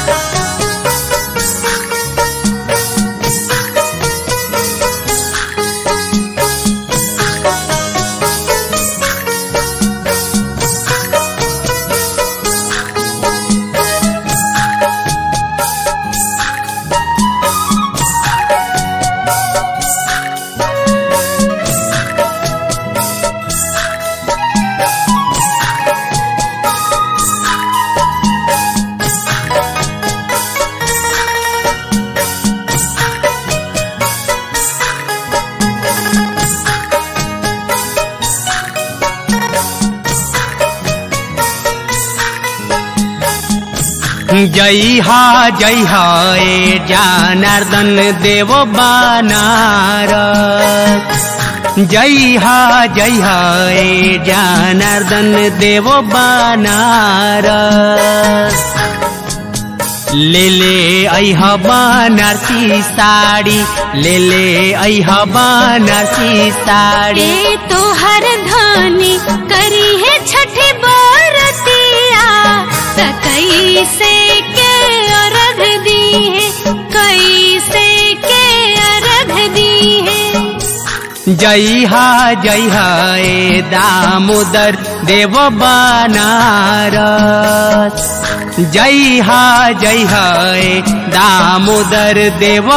जय हा जय हा ए जनार्दन देव बनार जय हा जय हा ए जनार्दन देव बनार ले ले ऐह बनारसी साड़ी ले ले ऐह बनारसी साड़ी ए तोहर धानी करी है छठी बरतिया त कैसे के अर्घ दी है कैसे के अर्घ दी है जय हा जय हा ए दामोदर देव बनारस जय हा जय हा ए दामोदर देव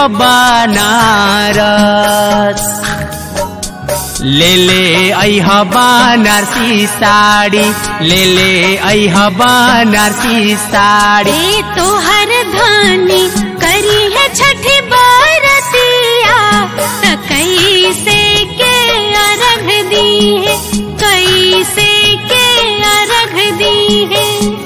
बनारस ले ले ऐह बनारसी साड़ी ले ले ऐह बनारसी साड़ी ए तोहर धानी करी है छठी बरतिया त कैसे के अर्घ दी है कैसे के अर्घ दी है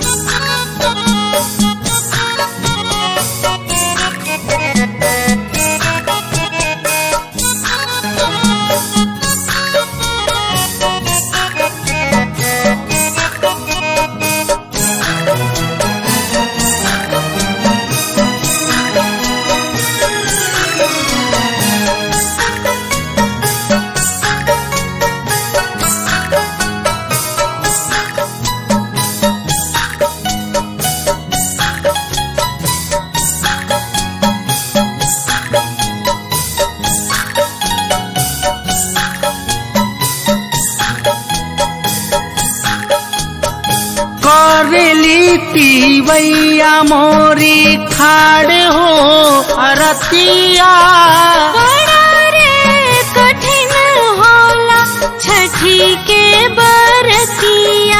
करेली पीवैया मोरी खाड़ हो अरतिया बड़ा रे कठिन होला छठी के बरतिया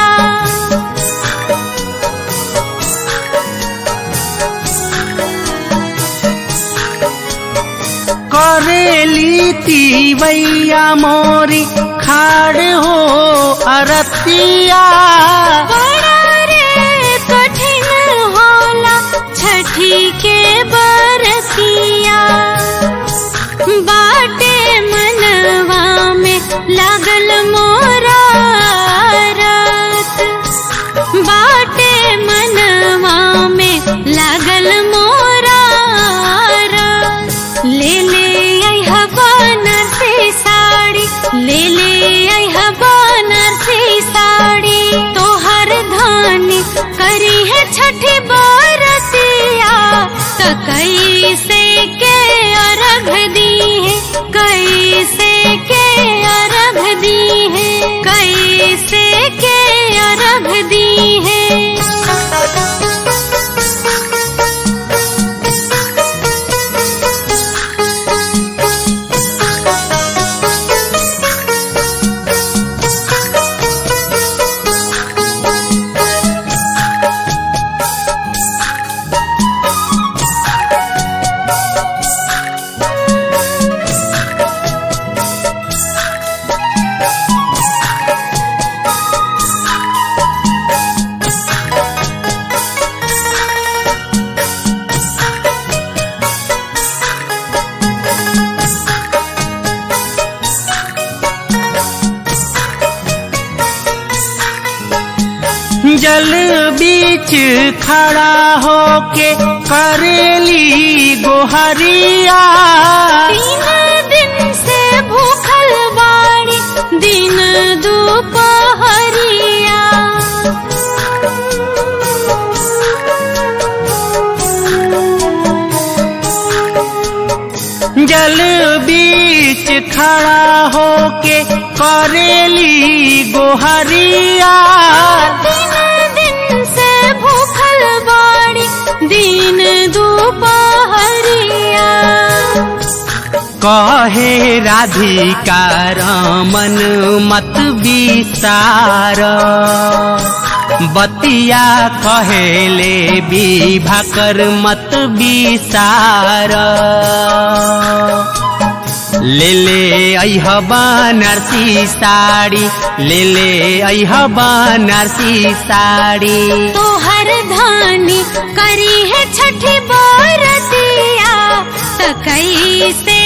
करेली तीवैया मोरी खाड़ हो अरतिया बड़ा रे कठिन होला छठी के बरतिया बाटे मनवा में लागल मोरा रात बाटे मनवा में लागल मोरा रात ले ले आई बनारसी साड़ी ले ले आई बनारसी साड़ी तोहर धानी करी है छठी बरतिया त कैसे के अर्घ दी है कैसे के अर्घ दी है कैसे के अर्घ दी है जल बीच खड़ा होके करेली गोहरिया तीन दिन से भूखल बाड़ी दिन दोपहरिया बीच खड़ा होके करेली गोहरिया दिन दिन से भूखल बाड़ी दिन दोपहरिया कहे राधिका रमन मत विसार बतिया कहेले विभाकर मत विसार ले ले अह बनारसी साड़ी ले ले अह बनारसी साड़ी तोहर धानी करी है छठी बरतिया त कैसे